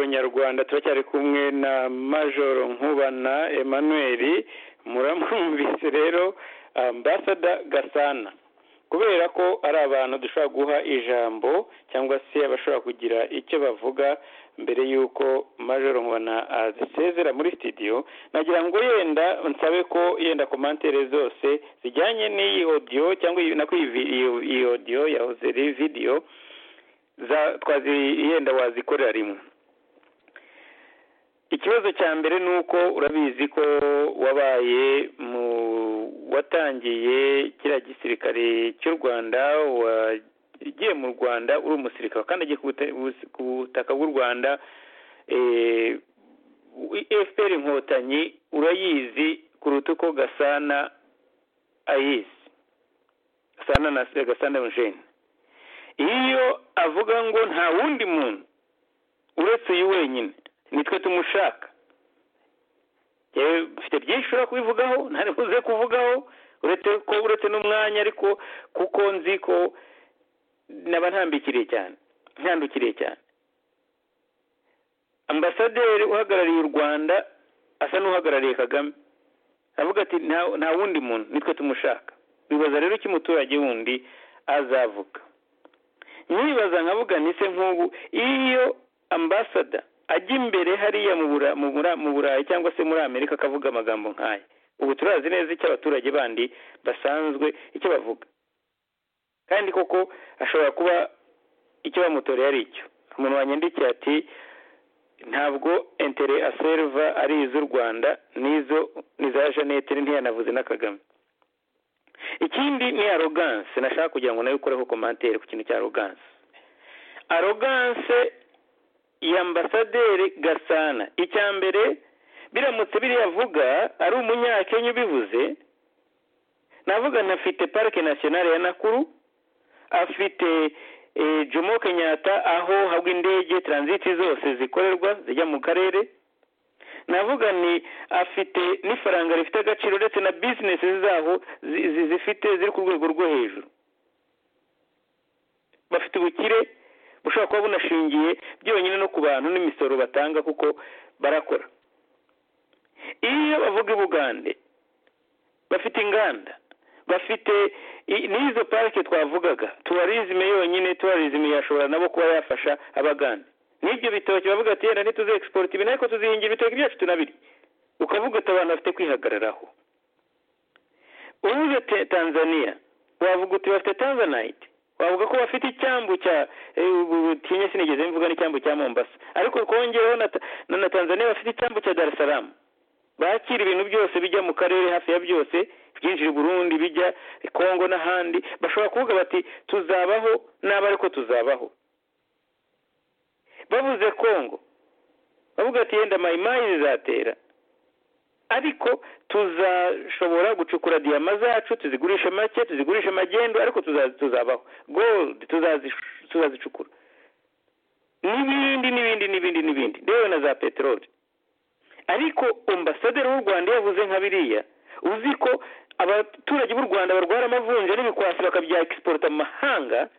b'abanyarwanda turacyari kumwe na majoro nkubana emmanuel muramwumvise rero ambasada gasana kubera ko ari abantu dushobora guha ijambo cyangwa se abashobora kugira icyo bavuga mbere y'uko majoro nkubana asezera muri sitidiyo nagira ngo yenda nsabe ko yenda komantere zose zijyanye n'iyi odiyo cyangwa iyi odiyo yahoze ari vidiyo yenda wazikorera rimwe ikibazo cya mbere ni uko urabizi ko wabaye mu watangiye kiriya gisirikare cy'u rwanda wagiye mu rwanda uri umusirikare kandi agiye ku butaka bw'u rwanda fpr inkotanyi urayizi kuruta uko gasana ayizi gasana na gasana eugene iyo avuga ngo nta wundi muntu uretse uyu wenyine nitwe tumushaka mfite byinshi ushobora kubivugaho ntarebuze kuvugaho uretse ko uretse n'umwanya ariko kuko nzi ko naba ntambikiriye cyane ntandukiriye cyane ambasaderi uhagarariye u rwanda asa n'uhagarariye kagame aravuga ati nta wundi muntu nitwe tumushaka bibaza rero icyo umuturage wundi azavuga nyibaza nkavuga nise nk'ubu iyo ambasada ajya imbere hariya mu burayi cyangwa se muri amerika akavuga amagambo nk'aya ubu turazi neza icyo abaturage bandi basanzwe icyo bavuga kandi koko ashobora kuba icyo bamutoreye ari icyo umuntu wanyandikiye ati ntabwo entere aserva ari iz'u rwanda n'izo niza jeannette ntiyanavuze na kagame ikindi ni aroganse nashaka kugira ngo nawe ukoreho komantere ku kintu cya aroganse aroganse ambasaderi gasana icya mbere biramutse biriya avuga ari umunyakenya ubivuze navuga nafite parike nasiyonari ya nakuru afite jomo kenyatta aho hagwa indege taranziti zose zikorerwa zijya mu karere navuga ni afite n'ifaranga rifite agaciro ndetse na bizinesi zaho zifite ziri ku rwego rwo hejuru bafite ubukire bushobora kuba bunashingiye byonyine no ku bantu n'imisoro batanga kuko barakora iyo bavuga ibugande bafite inganda bafite n'izo parike twavugaga tuwarizime yonyine tuwarizime yashobora nabo kuba yafasha abagande n'ibyo bitoki bavuga ati yenda ntituze egisipota ibi ariko tuzihingira ibitoki byacu tunabiri ukavuga ati abantu bafite kwihagararaho uvuze tanzania wavuga uti bafite tanzanite bavuga ko bafite icyambu cya tinya sinigeze mvuga n'icyambu cya mombasa ariko twongereho na tanzania bafite icyambu cya darisaramu bakira ibintu byose bijya mu karere hafi ya byose byinjira i burundi bijya kongo n'ahandi bashobora kuvuga bati tuzabaho n'aba ariko tuzabaho bavuze kongo bavuga ati yenda mayimayi zizatera ariko tuzashobora gucukura diyama zacu tuzigurishe make tuzigurishe magendu ariko tuzabaho goludi tuzazicukura n'ibindi n'ibindi n'ibindi n'ibindi yewe na za peteroli ariko ambasaderi w'u rwanda yavuze nka biriya uzi ko abaturage b'u rwanda barwara amavunja n'ibikwasi bakabya egisiporota mu mahanga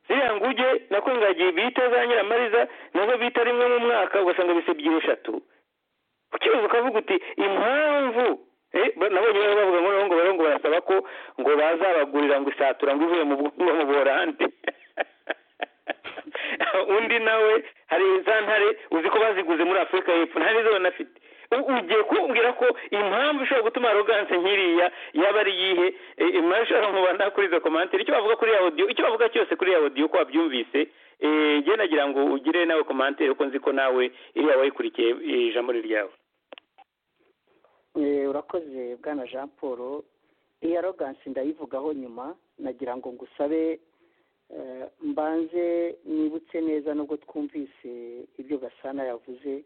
ziriya nguge nako ingagi bita za nyiramariza nazo bita rimwe mu mwaka ugasanga bise ebyiri eshatu ukibaza ukavuga uti impamvu nabonye bari bavuga ngo ngo ngo barasaba ko ngo bazabagurira ngo isatura ngo ivuye mu bwonko mu borande undi nawe hari za ntare uzi ko baziguze muri afurika y'epfo nta nizo banafite ugiye kumbwira ko impamvu ishobora gutuma aroganse nk'iriya yaba ari iyihe imashara mu bana kuri izo komantere icyo bavuga kuri ya odiyo icyo bavuga cyose kuri ya odiyo uko wabyumvise njye nagira ngo ugire nawe komantere ko nzi ko nawe iriya wayikurikiye ijambo ryawe urakoze bwana jean paul iyi arogansi ndayivugaho nyuma nagira ngo ngusabe mbanze nibutse neza nubwo twumvise ibyo gasana yavuze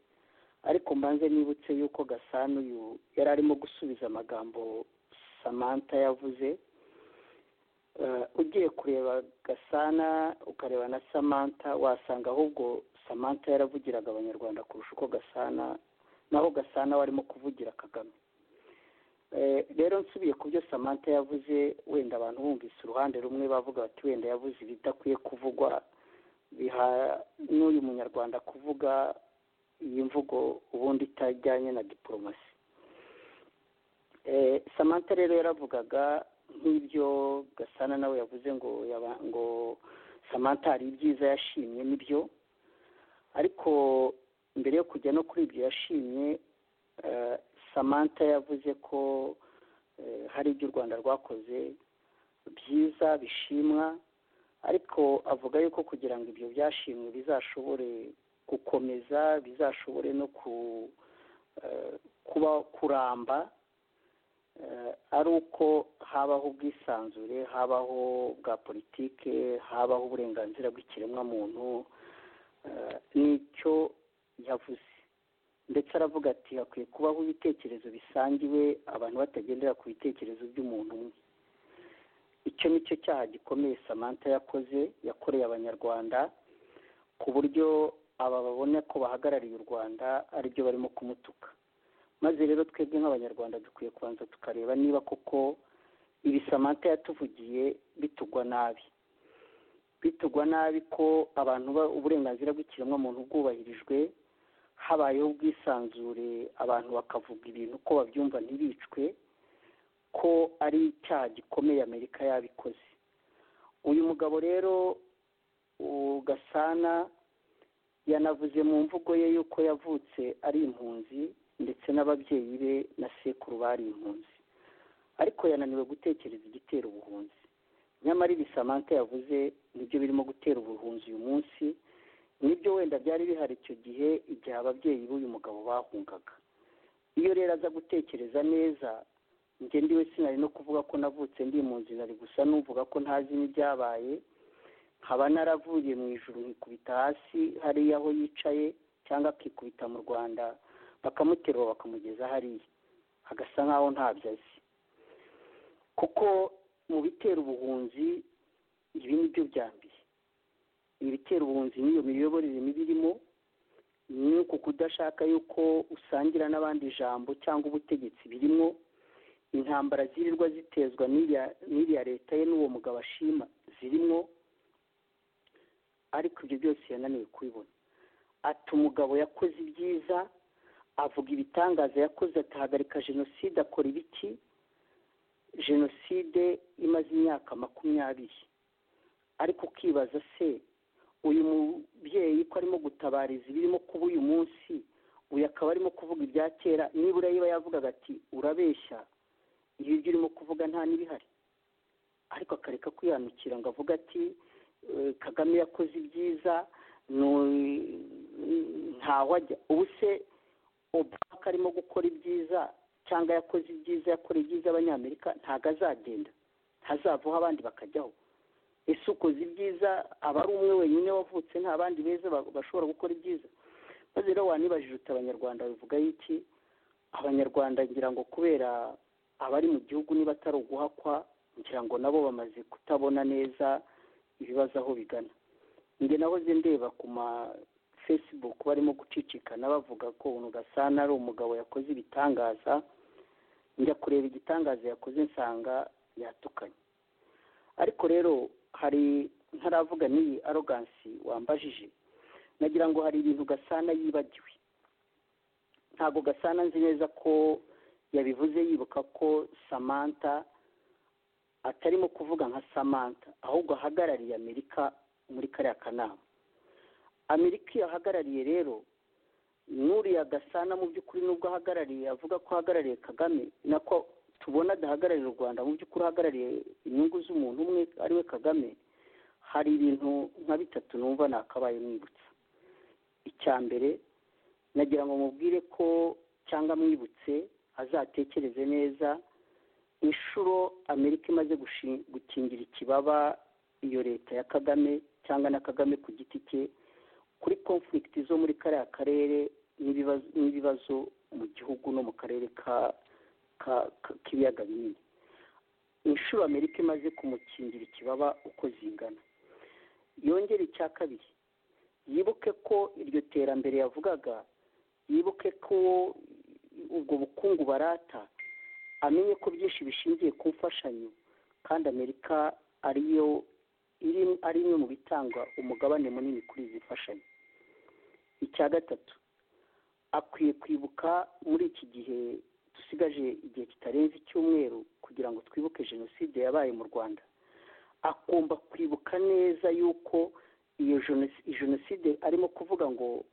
ariko mbanze nibutse yuko gasana uyu yari arimo gusubiza amagambo samantha yavuze ugiye kureba gasana ukareba na samantha wasanga ahubwo samantha yaravugiraga abanyarwanda kurusha uko gasana naho gasana warimo kuvugira kagame rero nsubiye ku byo samantha yavuze wenda abantu bumvise uruhande rumwe bavuga bati wenda yavuze ibidakwiye kuvugwa biha n'uyu abanyarwanda kuvuga iyi mvugo ubundi itajyanye na diporomasi samantha rero yaravugaga nk'ibyo gasana nawe yavuze ngo ngo samantha hari ibyiza yashimye nibyo ariko mbere yo kujya no kuri ibyo yashimye samantha yavuze ko hari ibyo u rwanda rwakoze byiza bishimwa ariko avuga yuko kugira ngo ibyo byashimwe bizashobore gukomeza bizashobore no kuba kuramba ari uko habaho ubwisanzure habaho bwa politike habaho uburenganzira bw'ikiremwamuntu nicyo yavuze ndetse aravuga ati hakwiye kubaho ibitekerezo bisangiwe abantu batagendera ku bitekerezo by'umuntu umwe icyo ni cyo cyaha gikomeye samantha yakoze yakoreye abanyarwanda ku buryo aba babona ko bahagarariye u rwanda aribyo barimo kumutuka maze rero twebwe nk'abanyarwanda dukwiye kubanza tukareba niba koko ibi samantha yatuvugiye bitugwa nabi bitugwa nabi ko abantu uburenganzira bw'ikiremwamuntu bwubahirijwe habayeho ubwisanzure abantu bakavuga ibintu ko babyumva ntibicwe ko ari icyaha gikomeye amerika yabikoze uyu mugabo rero gasana yanavuze mu mvugo ye y'uko yavutse ari impunzi ndetse n'ababyeyi be na sekuru bari impunzi ariko yananiwe gutekereza igitera ubuhunzi nyamara ibi samantha yavuze nibyo birimo gutera ubuhunzi uyu munsi nibyo wenda byari bihari icyo gihe igihe ababyeyi b'uyu mugabo bahungaga iyo rero aza gutekereza neza njye ndiwe sinari no kuvuga ko navutse ndi impunzi nari gusa numvuga ko ntazi n'ibyabaye nkaba naravuye mu ijoro nkikubita hasi hariya aho yicaye cyangwa akikubita mu rwanda bakamuterura bakamugeza hariya agasa nkaho ntabyo azi kuko mu bitera ubuhunzi ibi ni byo byambiye ibitera ubuhunzi n'iyo miyoborere mibi irimo ni uku kudashaka yuko usangira n'abandi ijambo cyangwa ubutegetsi birimo intambara zirirwa zitezwa n'iriya leta ye n'uwo mugabo ashima zirimo ariko ibyo byose yananiwe kubibona ati umugabo yakoze ibyiza avuga ibitangaza yakoze atahagarika jenoside akora ibiki jenoside imaze imyaka makumyabiri ariko ukibaza se uyu mubyeyi ko arimo gutabariza ibirimo kuba uyu munsi uyu akaba arimo kuvuga ibya kera nibura yiba yavugaga ati urabeshya ibi byo urimo kuvuga nta n'ibihari ariko akareka kwihanukira ngo avuga ati kagame yakoze ibyiza ntaho ajya ubu se obaka arimo gukora ibyiza cyangwa yakoze ibyiza yakora ibyiza abanyamerika ntabwo azagenda ntazavaho abandi bakajyaho ese ukoze ibyiza aba ari umwe wenyine wavutse nta bandi beza bashobora gukora ibyiza maze rero wanibajije uti abanyarwanda bivuga iki abanyarwanda ngira ngo kubera abari mu gihugu niba atari uguhakwa ngira ngo nabo bamaze kutabona neza ibibazo aho bigana njye nahoze ndeba ku ma facebook barimo gucicikana bavuga ko umuntu gasana ari umugabo yakoze ibitangaza njya kureba igitangaza yakoze nsanga yatukanye ariko rero hari ntaravuga n'iyi arogansi wambajije nagira ngo hari ibintu gasana yibagiwe ntabwo gasana nzi neza ko yabivuze yibuka ko samantha atarimo kuvuga nka samantha ahubwo ahagarariye amerika muri kariya kanama amerika iyo ahagarariye rero n'uriya gasana mu by'ukuri nubwo ahagarariye avuga ko ahagarariye kagame nako tubona adahagararira u rwanda mu by'ukuri ahagarariye inyungu z'umuntu umwe ariwe kagame hari ibintu nka bitatu numva nakabaye mwibutsa icya mbere nagira ngo mubwire ko cyangwa mwibutse azatekereze neza inshuro amerika imaze gukingira ikibaba iyo leta ya kagame cyangwa na kagame ku giti cye kuri konfurigiti zo muri kariya karere n'ibibazo mu gihugu no mu karere k'ibiyaga binini inshuro amerika imaze kumukingira ikibaba uko zingana yongera icya kabiri yibuke ko iryo terambere yavugaga yibuke ko ubwo bukungu barata amenye ko byinshi bishingiye ku mfashanyo kandi amerika ariyo ari imwe mu bitanga umugabane munini kuri izi mfashanyo icya gatatu akwiye kwibuka muri iki gihe dusigaje igihe kitarenze icyumweru kugira ngo twibuke jenoside yabaye mu rwanda akumva kwibuka neza y'uko iyo jenoside arimo kuvuga ngo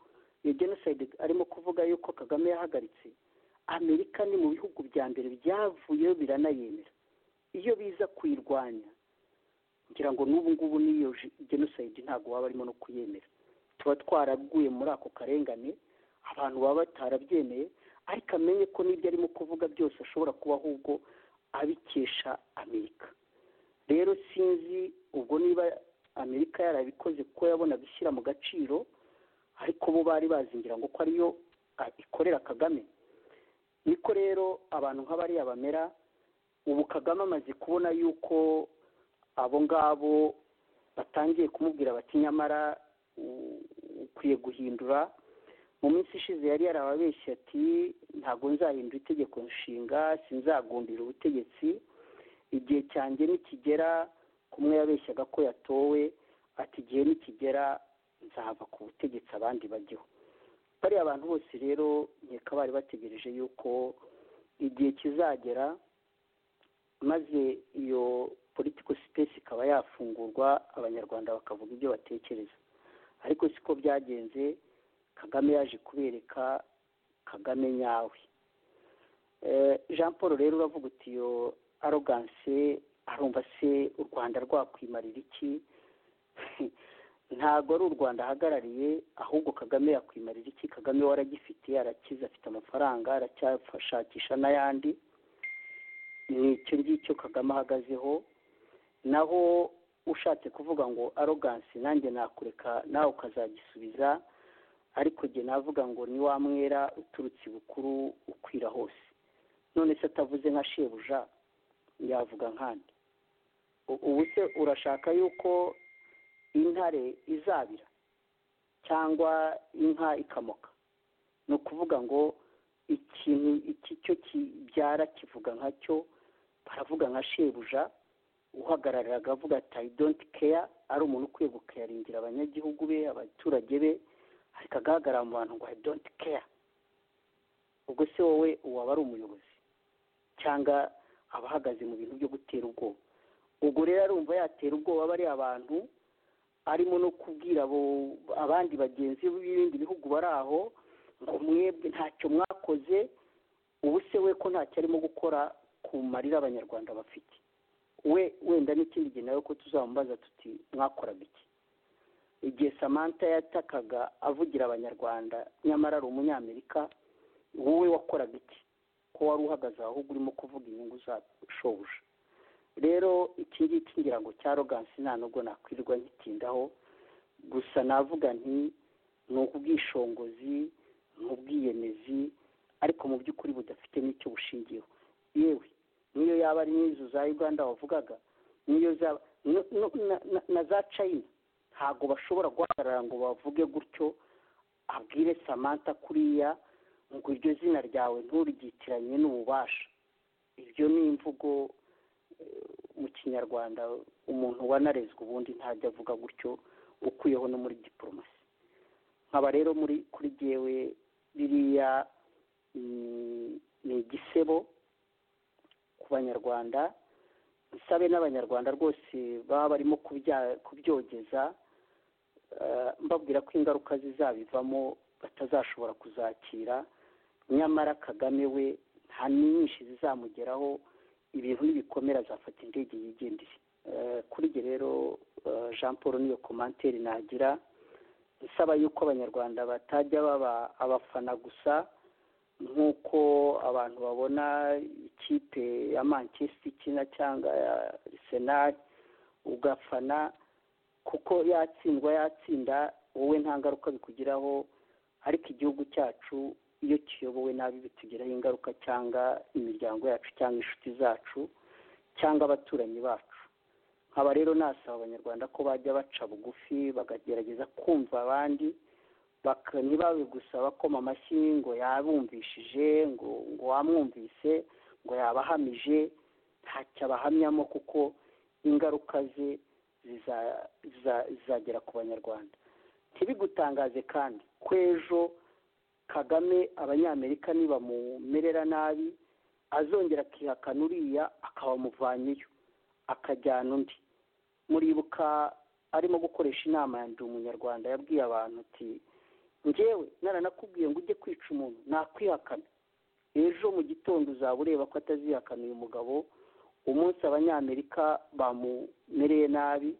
iyo jenoside arimo kuvuga y'uko kagame yahagaritse amerika ni mu bihugu bya mbere byavuyeho biranayemera iyo biza kuyirwanya ngira ngo n'ubu ngubu n'iyo jenoside ntabwo waba arimo no kuyemera tuba twaraguye muri ako karengane abantu baba batarabyemeye ariko amenye ko n'ibyo arimo kuvuga byose ashobora kuba ahubwo abikesha amerika rero sinzi ubwo niba amerika yarabikoze ko yabona gushyira mu gaciro ariko bo bari bazingira ngo ko ariyo ikorera kagame niko rero abantu nk'abariya bamera ubu kagame amaze kubona yuko abo ngabo batangiye kumubwira bati nyamara ukwiye guhindura mu minsi ishize yari yarababeshye ati ntabwo nzahindura itegeko nshinga sinzagumbira ubutegetsi igihe cyanjye nikigera kumwe yabeshyaga ko yatowe ati igihe nikigera nzava ku butegetsi abandi bajyeho bariya abantu bose rero nkeka bari bategereje yuko igihe kizagera maze iyo politiko sipesi ikaba yafungurwa abanyarwanda bakavuga ibyo batekereza ariko siko byagenze kagame yaje kubereka kagame nyawe jean paul rero uravuga uti iyo aroganse arumva se u rwanda rwakwimarira iki ntabwo ari u rwanda ahagarariye ahubwo kagame yakwimarira iki kagame waragifite arakize afite amafaranga aracyashakisha n'ayandi ni icyo ngicyo kagame ahagazeho naho ushatse kuvuga ngo aroganse nanjye nakureka nawe ukazagisubiza ariko jye navuga ngo ni wa mwera uturutse bukuru ukwira hose none se atavuze nka shebuja yavuga nkandi ubu se urashaka yuko intare izabira cyangwa inka ikamoka ni ukuvuga ngo ikintu iki cyo kibyara kivuga nka cyo baravuga nka shebuja uhagararira akavuga ati i donti keya ari umuntu ukwiye gukeyaringira abanyagihugu be abaturage be ariko agaragara mu bantu ngo i donti keya ubwo se wowe waba ari umuyobozi cyangwa aba ahagaze mu bintu byo gutera ubwoba ubwo rero arumva yatera ubwoba bariya abantu arimo no kubwira abandi bagenzi b'ibindi bihugu bari aho ngo mwebwe ntacyo mwakoze ubu se we ko ntacyo arimo gukora ku marira abanyarwanda bafite we wenda n'ikindi gihe nawe ko tuzamubaza tuti mwakoraga iki igihe samantha yatakaga avugira abanyarwanda nyamara ari umunyamerika wowe wakoraga iki ko wari uhagaze ahubwo urimo kuvuga inyungu za shobuja rero iki ngiki ngira ngo cya rogansi nta nubwo nakwirirwa ngitindaho gusa navuga nti ni ubwishingizi ni ubwiyemezi ariko mu by'ukuri budafite n'icyo bushingiyeho yewe niyo yaba ari n'inzu za uganda wavugaga niyo zaba na za china ntabwo bashobora guhagarara ngo bavuge gutyo abwire samantha kuriya ngo iryo zina ryawe nturigitiranye n'ububasha ibyo ni imvugo mu kinyarwanda umuntu wanarezwe ubundi ntajya avuga gutyo ukuyeho no muri diporomasi nkaba rero muri kuri yewe biriya ni igisebo ku banyarwanda nsabe n'abanyarwanda rwose baba barimo kubyogeza mbabwira ko ingaruka zizabivamo batazashobora kuzakira nyamara kagame we nta nyinshi zizamugeraho ibintu n'ibikomere azafata indege yigendeye kuri ibyo rero jean paul niyo komanteri nagira nsaba yuko abanyarwanda batajya baba abafana gusa nk'uko abantu babona ikipe ya manchester ikina cyangwa ya arsenal ugafana kuko yatsindwa yatsinda wowe nta ngaruka bikugiraho ariko igihugu cyacu iyo kiyobowe nabi bitugiraho ingaruka cyangwa imiryango yacu cyangwa inshuti zacu cyangwa abaturanyi bacu nkaba rero nasaba abanyarwanda ko bajya baca bugufi bakagerageza kumva abandi ntibabe gusa bakoma amashyi ngo yabumvishije ngo ngo wamwumvise ngo yabahamije ntacyo abahamyamo kuko ingaruka ze zizagera ku banyarwanda ntibigutangaze kandi ko ejo kagame abanyamerika nibamumerera nabi azongera akihakana uriya akaba amuvanyeyo akajyana undi muribuka arimo gukoresha inama ya ndi umunyarwanda yabwiye abantu ati ngewe naranakubwiye ngo ujye kwica umuntu nakwihakana ejo mu gitondo uzaba ureba ko atazihakana uyu mugabo umunsi abanyamerika bamumereye nabi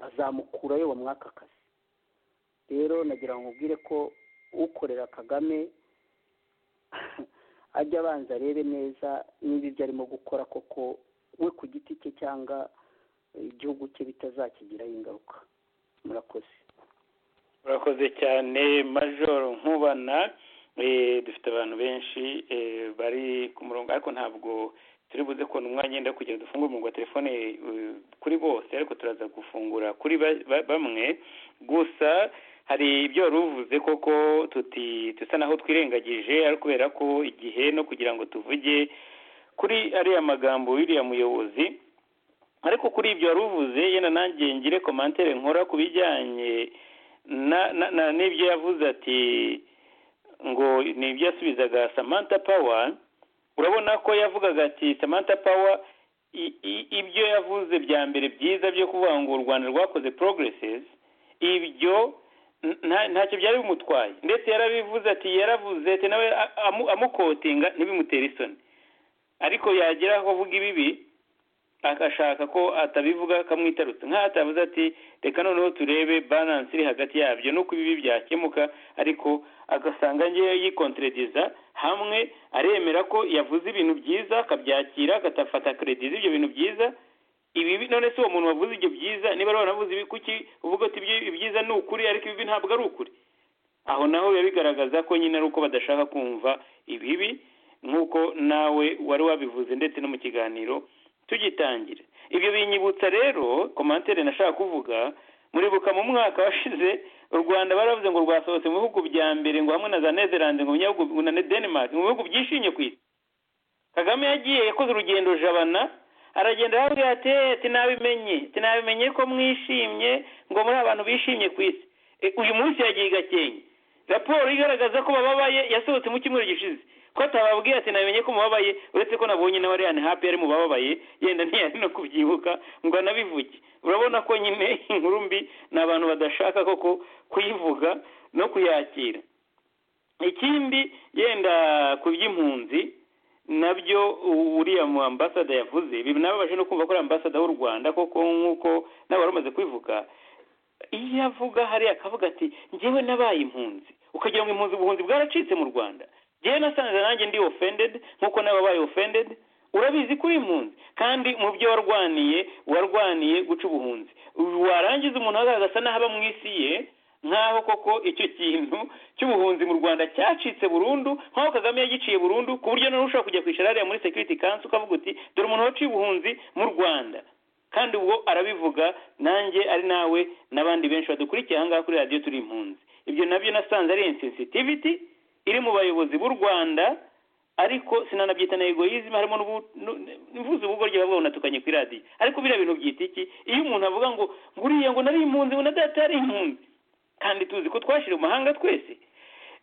azamukurayo bamwaka akazi rero nagira ngo ubwire ko ukorera kagame ajya abanza arebe neza niba ibyo arimo gukora koko we ku giti cye cyangwa igihugu cye bitazakigiraho ingaruka murakoze murakoze cyane majoro nkubana dufite abantu benshi bari ku murongo ariko ntabwo turi buze kubona umwanya wenda kugira dufungure umurongo wa telefone kuri bose ariko turaza gufungura kuri bamwe gusa hari ibyo wari uvuze koko tuti dusa naho twirengagije ariko kubera ko igihe no kugira ngo tuvuge kuri ariya magambo y'uriya muyobozi ariko kuri ibyo wari uvuze yenda nanjye ngire komantere nkora ku bijyanye n'ibyo yavuze ati ngo ni ibyo yasubizaga samantha pawa urabona ko yavugaga ati samantha pawa ibyo yavuze bya mbere byiza byo kuvuga ngo u rwanda rwakoze porogeresizi ibyo ntacyo byari bimutwaye ndetse yarabivuze ati yaravuze ati nawe amukotinga ntibimutere isoni ariko yagera aho avuga ibibi agashaka ko atabivuga kamwitarutse nk'aho atavuze ati reka noneho turebe baranse iri hagati yabyo nuko ibibi byakemuka ariko agasanga ngewe yikonterediza hamwe aremera ko yavuze ibintu byiza akabyakira agafata keredi z'ibyo bintu byiza ibibi none se uwo muntu wavuze ibyo byiza niba ari wanavuze ibi kuki uvuga ati ibyiza ni ukuri ariko ibibi ntabwo ari ukuri aho naho biba bigaragaza ko nyine ari uko badashaka kumva ibibi nk'uko nawe wari wabivuze ndetse no mu kiganiro tugitangira ibyo binyibutsa rero komantere nashaka kuvuga muribuka mu mwaka washize u rwanda baravuze ngo rwasohotse mu bihugu bya mbere ngo hamwe na za nezerande ngo mu na denmark mu bihugu byishimye ku isi kagame yagiye yakoze urugendo jabana aragenda yabwira ati tinabimenye tinabimenye ko mwishimye ngo muri abantu bishimye ku isi uyu munsi yagiye gakenke raporo igaragaza ko bababaye yasohotse mu cyumweru gishize ko atababwiye ati namenye ko mubabaye uretse ko nabonye nawe ariya hapi yari mubababaye yenda ntiyari no kubyibuka ngo anabivuge urabona ko nyine inkuru mbi ni abantu badashaka koko kuyivuga no kuyakira ikindi yenda ku by'impunzi nabyo uriya mu ambasada yavuze ibi nababaje no kumva ko ari ambasada w'u rwanda koko nk'uko nawe wari umaze kubivuga iyo avuga hariya akavuga ati ngewe nabaye impunzi ukagira ngo impunzi ubuhunzi bwaracitse mu rwanda njyewe nasanze nanjye ndi ofendedi nk'uko nawe wabaye ofendedi urabizi ko uri impunzi kandi mu byo warwaniye warwaniye guca ubuhunzi warangiza umuntu agasa n'aho aba mu isi ye nk'aho koko icyo kintu cy'ubuhunzi mu rwanda cyacitse burundu nk'aho kagame yagiciye burundu ku buryo nawe ushobora kujya kwicara hariya muri sekiriti kansi ukavuga uti dore umuntu waciye ubuhunzi mu rwanda kandi ubwo arabivuga nanjye ari nawe n'abandi benshi badukurikiye aha ngaha kuri radiyo turi impunzi ibyo nabyo nasanze ari insensitiviti iri mu bayobozi b'u rwanda ariko sinanabyita na egoyizme harimo mvuze ubugoryi bavuga unatuganye kuri radiyo ariko biriya bintu byita iki iyo umuntu avuga ngo nguriye ngo nari impunzi ngo na data yari impunzi kandi tuzi ko twashyira mu mahanga twese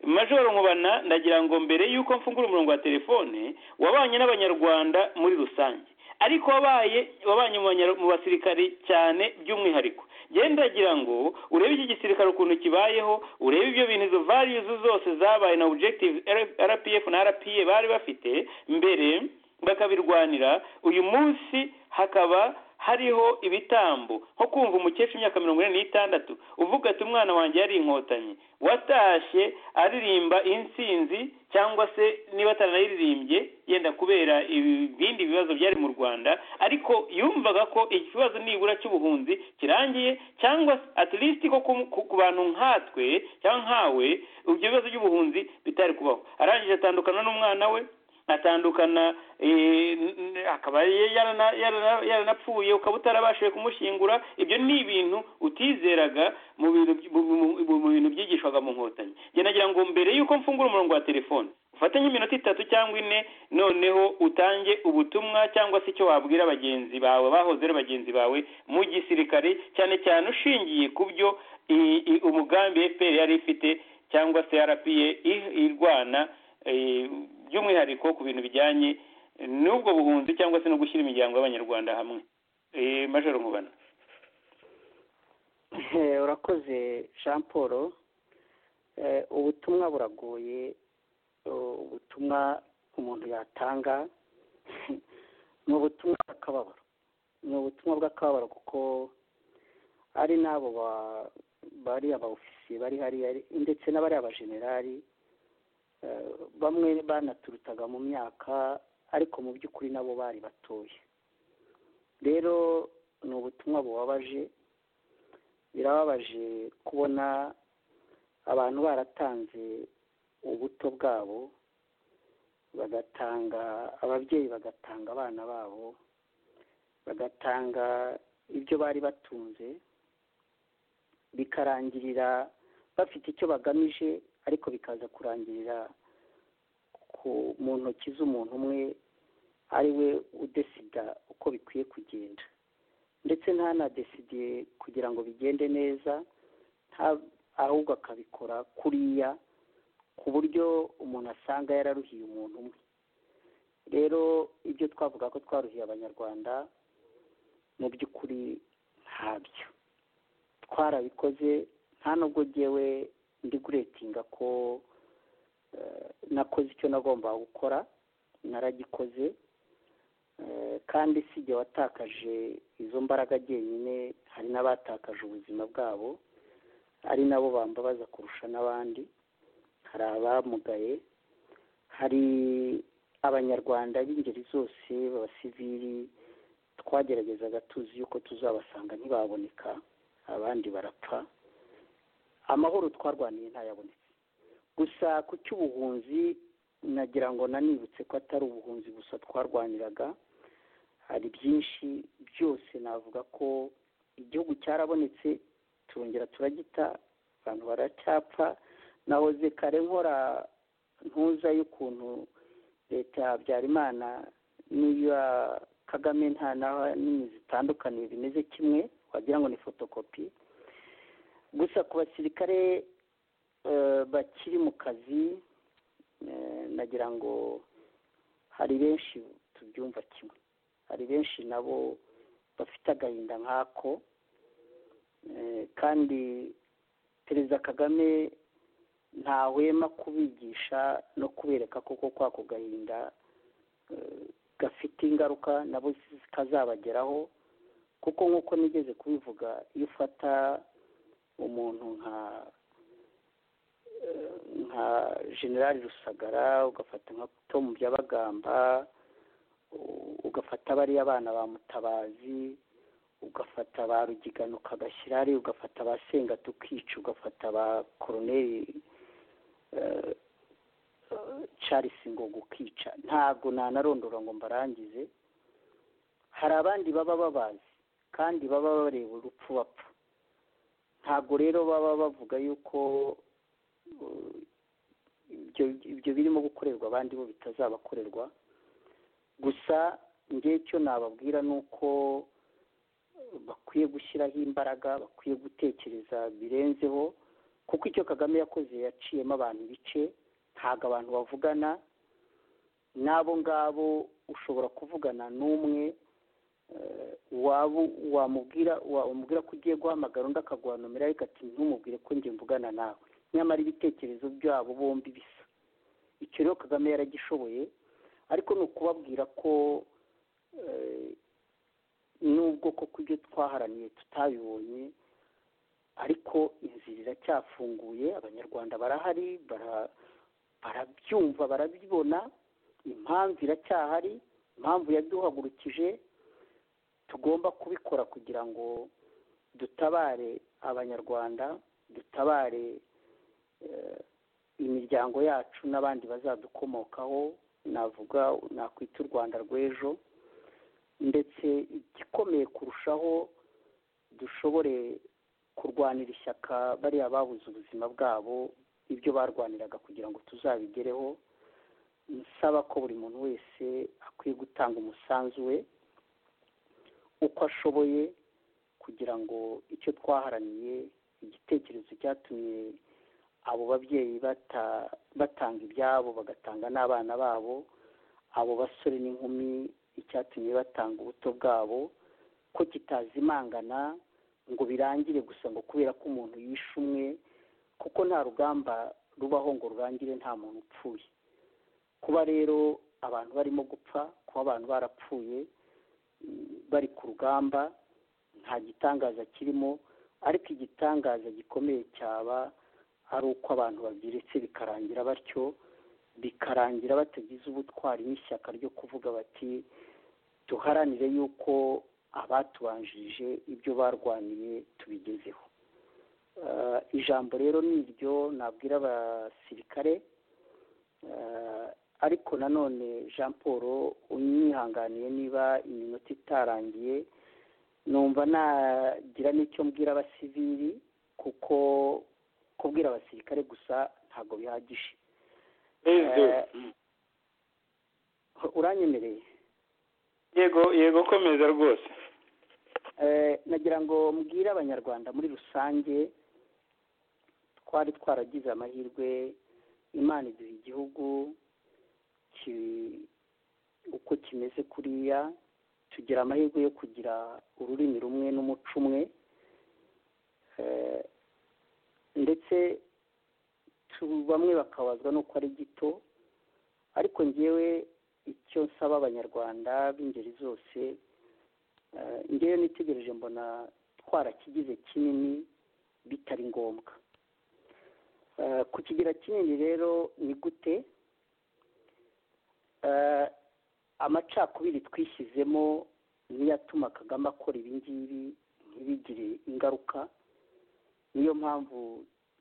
majoro nkubana ndagira ngo mbere y'uko mfungura umurongo wa telefone wabanye n'abanyarwanda muri rusange ariko wabaye wabanye mu basirikari cyane by'umwihariko ndagira ngo urebe iki gisirikare ukuntu kibayeho urebe ibyo bintu izo variyuzi zose zabaye na objective rpf na rpa bari bafite mbere bakabirwanira uyu munsi hakaba hariho ibitambo nko kumva umukecuru imyaka mirongo ine n'itandatu uvuga ati umwana wanjye yari inkotanyi watashye aririmba insinzi cyangwa se niba ataranayiririmbye yenda kubera ibindi bibazo byari mu rwanda ariko yumvaga ko ikibazo nibura cy'ubuhunzi kirangiye cyangwa at least ko ku bantu nkatwe cyangwa nkawe ibyo bibazo by'ubuhunzi bitari kubaho arangije atandukana n'umwana we atandukana akaba yaranapfuye ukaba utarabashije kumushyingura ibyo ni ibintu utizeraga mu bintu byigishwaga mu nkotanyi nagira ngo mbere y'uko mfungura umurongo wa telefone ufate nk'iminota itatu cyangwa ine noneho utange ubutumwa cyangwa se icyo wabwira bagenzi bawe bahoze ari bagenzi bawe mu gisirikare cyane cyane ushingiye ku byo umugambi fpr yari ifite cyangwa se rpa irwana by'umwihariko ku bintu bijyanye n'ubwo buhunzi cyangwa se no gushyira imiryango y'abanyarwanda hamwe majoro nkubana urakoze jean paul ubutumwa buragoye ubutumwa umuntu yatanga ni ubutumwa bw'akababaro ni ubutumwa bw'akababaro kuko ari n'abo bari abawufisiye bari hariya ndetse n'abari abajenerali bamwe banaturutaga mu myaka ariko mu by'ukuri nabo bari batoya rero ni ubutumwa bubabaje birababaje kubona abantu baratanze ubuto bwabo bagatanga ababyeyi bagatanga abana babo bagatanga ibyo bari batunze bikarangirira bafite icyo bagamije ariko bikaza kurangirira mu ntoki z'umuntu umwe ari we udesida uko bikwiye kugenda ndetse ntanadesidiye kugira ngo bigende neza ahubwo akabikora kuriya ku buryo umuntu asanga yararuhiye umuntu umwe rero ibyo twavuga ko twaruhiye abanyarwanda mu by'ukuri ntabyo twarabikoze nta nubwo ngewe ndi guretinga ko nakoze icyo nagombaga gukora naragikoze kandi si igihe watakaje izo mbaraga njyenyine hari n'abatakaje ubuzima bwabo ari nabo bambabaza kurusha n'abandi hari abamugaye hari abanyarwanda b'ingeri zose b'abasivili twageragezaga tuzi yuko tuzabasanga ntibaboneka abandi barapfa amahoro twarwaniye ntayabonetse gusa ku cy'ubuhunzi nagira ngo nanibutse ko atari ubuhunzi gusa twarwaniraga hari byinshi byose navuga ko igihugu cyarabonetse turongera turagita abantu baracyapfa nahoze kare nkora ntuza y'ukuntu leta ya habyarimana n'iya kagame nta nini zitandukaniye bimeze kimwe wagira ngo ni fotokopi gusa ku basirikare bakiri mu kazi nagira ngo hari benshi tubyumva kimwe hari benshi nabo bafite agahinda nk'ako kandi perezida kagame ntahwema kubigisha no kubereka koko kwako gahinda gafite ingaruka nabo kazabageraho kuko nk'uko nigeze kubivuga iyo ufata umuntu nka nka generali rusagara ugafata nka tomu byabagamba ugafata bariya bana ba mutabazi ugafata ba rugigano ukagashyira hariya ugafata ba tukica ugafata ba koroneri charles ngo ukica ntabwo ntanarondora ngo mbarangize hari abandi baba babazi kandi baba bareba urupfu bapfa ntabwo rero baba bavuga yuko ibyo birimo gukorerwa abandi bo bitazabakorerwa gusa ngewe icyo nababwira ni uko bakwiye gushyiraho imbaraga bakwiye gutekereza birenzeho kuko icyo kagame yakoze yaciyemo abantu ibice ntabwo abantu bavugana n'abo ngabo ushobora kuvugana n'umwe wamubwira wamubwira ko ugiye guhamagara undi akaguha nomero ariko ati ntumubwire ko njye mvugana nawe nyamara ibitekerezo byabo bombi bisa icyo rero kagame yaragishoboye ariko ni ukubabwira ko nubwo koko ibyo twaharaniye tutabibonye ariko inzira iracyafunguye abanyarwanda barahari barabyumva barabibona impamvu iracyahari impamvu yaduhagurukije tugomba kubikora kugira ngo dutabare abanyarwanda dutabare imiryango yacu n'abandi bazadukomokaho navuga nakwita u rwanda rw'ejo ndetse igikomeye kurushaho dushobore kurwanira ishyaka bariya babuze ubuzima bwabo ibyo barwaniraga kugira ngo tuzabigereho nsaba ko buri muntu wese akwiye gutanga umusanzu we uko ashoboye kugira ngo icyo twaharaniye igitekerezo cyatumye abo babyeyi batanga ibyabo bagatanga n'abana babo abo basore n'inkumi icyatumye batanga ubuto bwabo ko kitazimangana ngo birangire gusa ngo kubera ko umuntu yishe umwe kuko nta rugamba rubaho ngo rurangire nta muntu upfuye kuba rero abantu barimo gupfa kuba abantu barapfuye bari ku rugamba nta gitangaza kirimo ariko igitangaza gikomeye cyaba ari uko abantu babyiritse bikarangira batyo bikarangira batagize ubutwari n'ishyaka ryo kuvuga bati duharanire yuko abatubanjirije ibyo barwaniye tubigezeho ijambo rero ni iryo nabwira abasirikare ariko nanone jean paul unihanganiye niba iminota itarangiye numva nagira n'icyo mbwira abasivili kuko kubwira abasirikare gusa ntabwo bihagije uranyemereye yego yego komeza rwose nagira ngo mbwire abanyarwanda muri rusange twari twaragize amahirwe imana iduha igihugu uko kimeze kuriya tugira amahirwe yo kugira ururimi rumwe n'umuco umwe ndetse bamwe bakabazwa n'uko ari gito ariko ngewe icyo nsaba abanyarwanda b'ingeri zose ngewe nitegereje mbona twarakigize kinini bitari ngombwa kukigira kinini rero ni gute amacakubiri twishyizemo niyatuma kagame akora ibi ngibi ntibigire ingaruka niyo mpamvu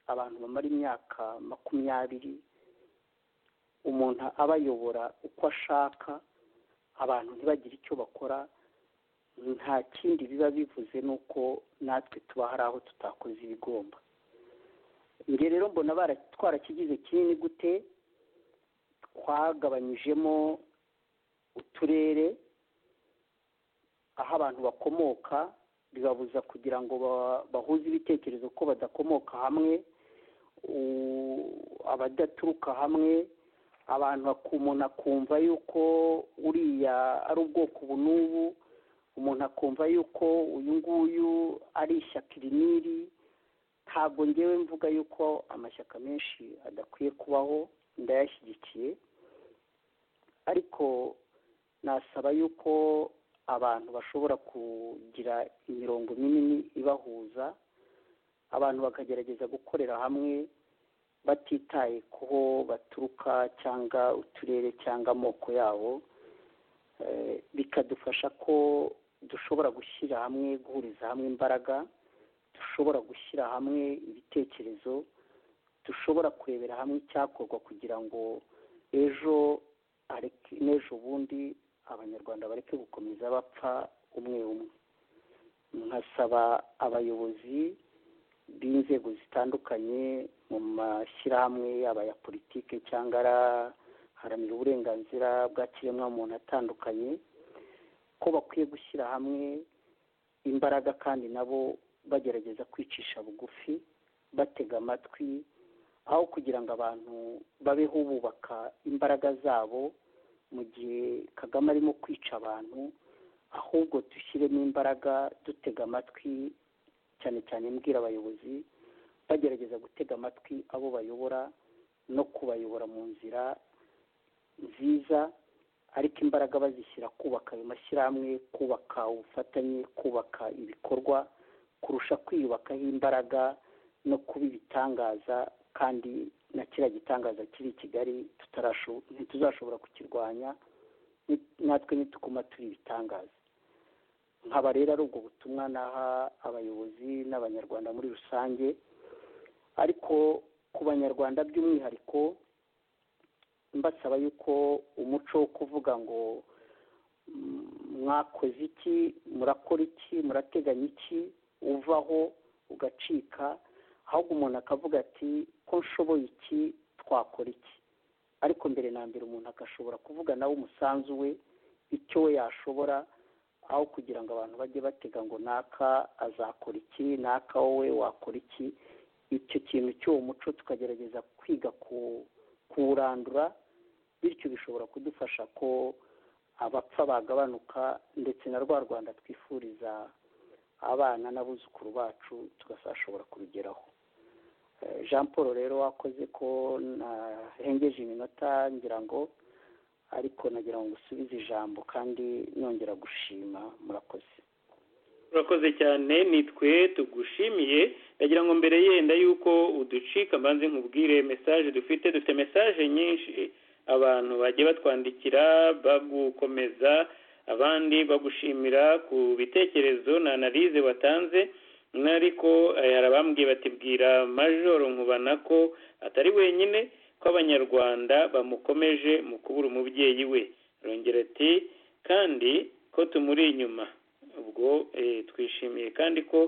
abantu bamara imyaka makumyabiri umuntu abayobora uko ashaka abantu ntibagire icyo bakora nta kindi biba bivuze ni uko natwe tuba hari aho tutakoze ibigomba njye rero mbona twarakigize kinini gute twagabanyijemo uturere aho abantu bakomoka bibabuza kugira ngo bahuze ibitekerezo ko badakomoka hamwe abadaturuka hamwe abantu umuntu akumva yuko uriya ari ubwoko ubu n'ubu umuntu akumva yuko uyu nguyu ari ishyaka iri n'iri ntabwo ngewe mvuga yuko amashyaka menshi adakwiye kubaho ndayashyigikiye ariko nasaba yuko abantu bashobora kugira imirongo minini ibahuza abantu bakagerageza gukorera hamwe batitaye kuho baturuka cyangwa uturere cyangwa amoko yabo bikadufasha ko dushobora gushyira hamwe guhuriza hamwe imbaraga dushobora gushyira hamwe ibitekerezo dushobora kurebera hamwe icyakorwa kugira ngo ejo n'ejo bundi abanyarwanda bareke gukomeza bapfa umwe umwe nkasaba abayobozi b'inzego zitandukanye mu mashyirahamwe yaba aya politiki cyangwa araharanira uburenganzira bwa kiremwamuntu atandukanye ko bakwiye gushyira hamwe imbaraga kandi nabo bagerageza kwicisha bugufi batega amatwi aho kugira ngo abantu babeho bubaka imbaraga zabo mu gihe kagame arimo kwica abantu ahubwo dushyiremo imbaraga dutega amatwi cyane cyane mbwira abayobozi bagerageza gutega amatwi abo bayobora no kubayobora mu nzira nziza ariko imbaraga bazishyira kubaka ayo mashyirahamwe kubaka ubufatanye kubaka ibikorwa kurusha kwiyubakaho imbaraga no kuba ibitangaza kandi na kiriya gitangaza kiri i kigali ntituzashobora kukirwanya natwe nitukuma turi ibitangaza nkaba rero ari ubwo butumwa naha abayobozi n'abanyarwanda muri rusange ariko ku banyarwanda by'umwihariko mbasaba yuko umuco wo kuvuga ngo mwakoze iki murakora iki murateganya iki uvaho ugacika ahubwo umuntu akavuga ati ko nshoboye iki twakora iki ariko mbere na mbere umuntu agashobora kuvuga nawe umusanzu we icyo we yashobora aho kugira ngo abantu bajye batega ngo naka azakora iki naka wowe wakora iki icyo kintu cy'uwo muco tukagerageza kwiga kuwurandura bityo bishobora kudufasha ko abapfa bagabanuka ndetse na rwa rwanda twifuriza abana n'abuzukuru bacu tugasashobora kubigeraho jean paul rero wakoze ko nahengeje iminota ngira ngo ariko nagira ngo usubize ijambo kandi nongera gushima murakoze urakoze cyane nitwe tugushimiye ndagira ngo mbere yenda yuko uducika mbanze nkubwire mesaje dufite dufite mesaje nyinshi abantu bagiye batwandikira bagukomeza abandi bagushimira ku bitekerezo na analize watanze n'ariko hari abambwiye batibwira majoro nkubana ko atari wenyine ko abanyarwanda bamukomeje mu kubura umubyeyi we arongera ati kandi ko tumuri inyuma ubwo twishimiye kandi ko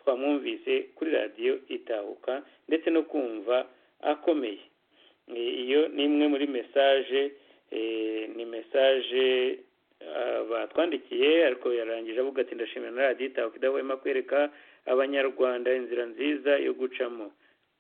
twamwumvise kuri radiyo itahuka ndetse no kumva akomeye iyo ni imwe muri mesaje ni mesaje batwandikiye ariko yarangije avuga ati ndashimira na radiyo itahuka idahwema kwereka abanyarwanda inzira nziza yo gucamo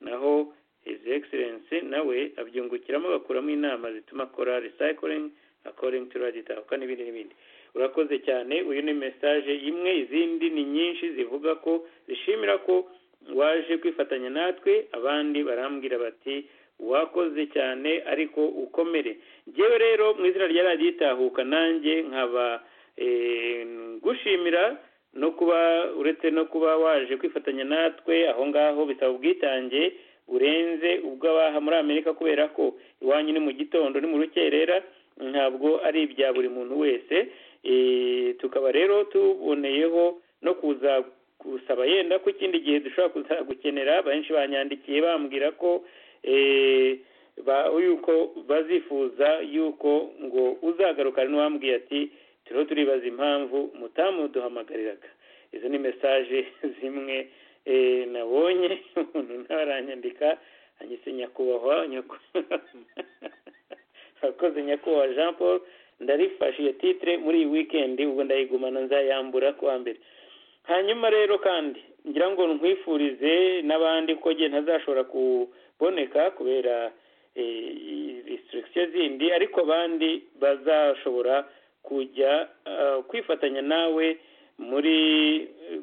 naho hizi egiserensi nawe abyungukiramo agakuramo inama zituma akora resayikiringi akoringi tu radiyo itahuka n'ibindi n'ibindi urakoze cyane uyu ni mesaje imwe izindi ni nyinshi zivuga ko zishimira ko waje kwifatanya natwe abandi barambwira bati wakoze cyane ariko ukomere ngewe rero mu izina rya radiyo itahuka nanjye nkaba gushimira no kuba uretse no kuba waje kwifatanya natwe aho ngaho bisaba ubwitange burenze ubw'abaha muri amerika kubera ko iwanyu ni mu gitondo ni mu rukerera ntabwo ari ibya buri muntu wese tukaba rero tuboneyeho no kuza gusaba yenda ko ikindi gihe dushobora gukenera benshi banyandikiye bambwira ko yuko bazifuza yuko ngo uzagaruka n'uwambwiye ati turiho turibaza impamvu mutamuduhamagariraga izo ni mesaje zimwe nabonye umuntu nawe aranyandika anyise nyakubahwa akoze nyakubahwa jean paul ndarifashe iyo titire muri iyi wikendi ubwo ndayigumana nzayambura kuwa mbere hanyuma rero kandi ngira ngo nkwifurize n'abandi ko njye ntazashobora kuboneka kubera risitirikisiyo zindi ariko abandi bazashobora kujya kwifatanya nawe muri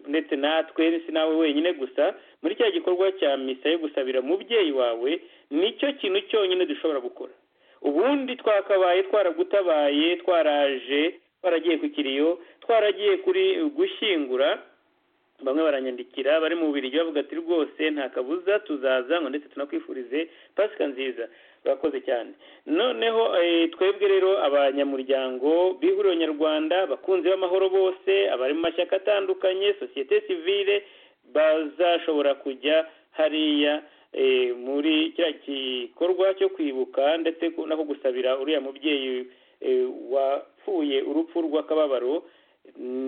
ndetse natwe si nawe wenyine gusa muri cya gikorwa cya misa yo gusabira umubyeyi wawe nicyo kintu cyonyine dushobora gukora ubundi twakabaye twaragutabaye twaraje twaragiye ku kiriyo twaragiye kuri gushyingura bamwe baranyandikira bari mu bubiri bavuga ati rwose nta kabuza tuzaza ngo ndetse tunakwifurize pasika nziza bakoze cyane noneho twebwe rero abanyamuryango bihuriro nyarwanda abakunzi b'amahoro bose abari mu mashyaka atandukanye sosiyete sivile bazashobora kujya hariya muri kiriya gikorwa cyo kwibuka ndetse no gusabira uriya mubyeyi wapfuye urupfu rw'akababaro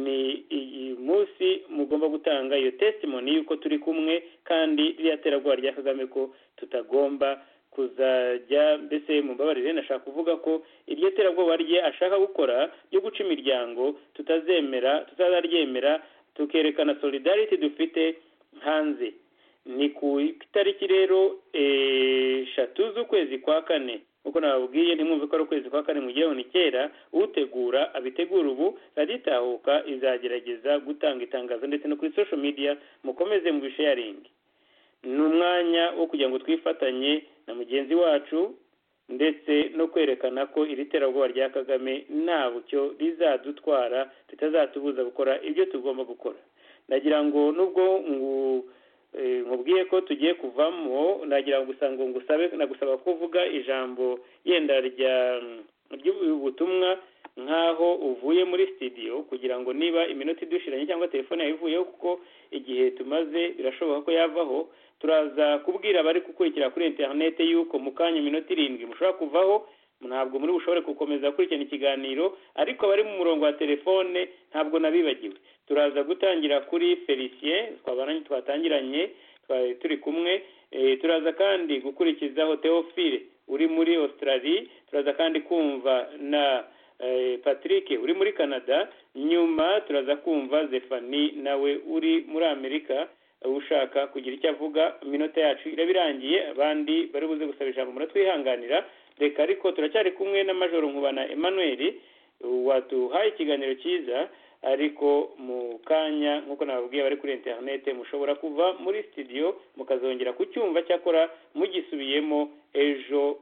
ni iyi munsi mugomba gutanga iyo testimoni y'uko turi kumwe kandi ririya terabwoba rya kagame ko tutagomba kuzajya mbese mumbabarire nashaka kuvuga ko iryo terabwoba rye ashaka gukora ryo guca imiryango tutazemera tutazaryemera tukerekana solidarity dufite hanze ni ku itariki rero eshatu z'ukwezi kwa kane nk'uko nababwiye ntimwumve ko ari ukwezi kwa kane mu gihe ni kera utegura abitegura ubu radiyo itahuka izagerageza gutanga itangazo ndetse no kuri social media mukomeze mu bisharingi ni umwanya wo kugira ngo twifatanye na mugenzi wacu ndetse no kwerekana ko iri terabwoba rya kagame ntabwo rizadutwara tutazatubuza gukora ibyo tugomba gukora nagira ngo nubwo nkubwiye ko tugiye kuvamo nagira ngo usanga ngusabe nagusaba kuvuga ijambo yenda ry'ubutumwa nk'aho uvuye muri sitidiyo kugira ngo niba iminota idushiranye cyangwa telefone yawe ivuyeho kuko igihe tumaze birashoboka ko yavaho turaza kubwira abari gukurikira kuri interinete y'uko mu kanya iminota irindwi mushobora kuvaho ntabwo muri bushobore gukomeza gukurikirana ikiganiro ariko abari mu murongo wa telefone ntabwo nabibagiwe turaza gutangira kuri felicien twatangiranye turi kumwe turaza kandi gukurikizaho teofile uri muri australia turaza kandi kumva na patrick uri muri canada nyuma turaza kumva zefani nawe uri muri amerika ushaka kugira icyo avuga iminota yacu iraba irangiye abandi bari buze gusaba ijambo muratwihanganira reka ariko turacyari kumwe na majoro nkubana emmanuel waduhaye ikiganiro cyiza ariko mu kanya nk'uko nababwiye bari kuri interinete mushobora kuva muri sitidiyo mukazongera kucyumva cyakora mugisubiyemo ejo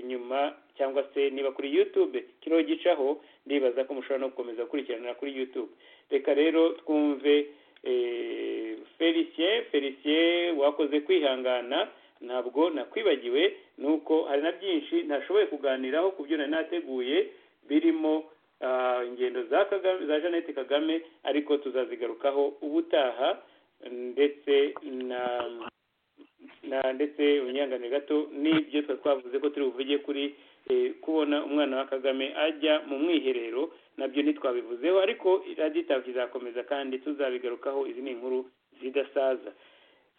nyuma cyangwa se niba kuri yutube kiriho gicaho ndibaza ko mushobora no gukomeza gukurikiranira kuri yutube reka rero twumve felicien felicien wakoze kwihangana ntabwo nakwibagiwe nuko hari na byinshi ntashoboye kuganiraho ku byo nari nateguye birimo ingendo za kagame za jeannette kagame ariko tuzazigarukaho ubutaha ndetse na na ndetse unyangane gato n'ibyo twari twavuze ko turi buvuge kuri kubona umwana wa kagame ajya mu mwiherero nabyo ntitwabivuzeho ariko radiyo itavu izakomeza kandi tuzabigarukaho izi ni inkuru zidasaza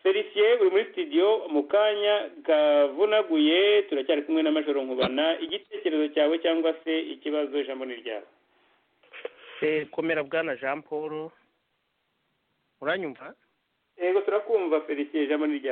felicien uri muri sitidiyo mu kanya kavunaguye turacyari kumwe na majoro nkubana igitekerezo cyawe cyangwa se ikibazo ijambo ni ryawe komera bwana jean paul uranyumva yego turakumva felicien ijambo ni ryawe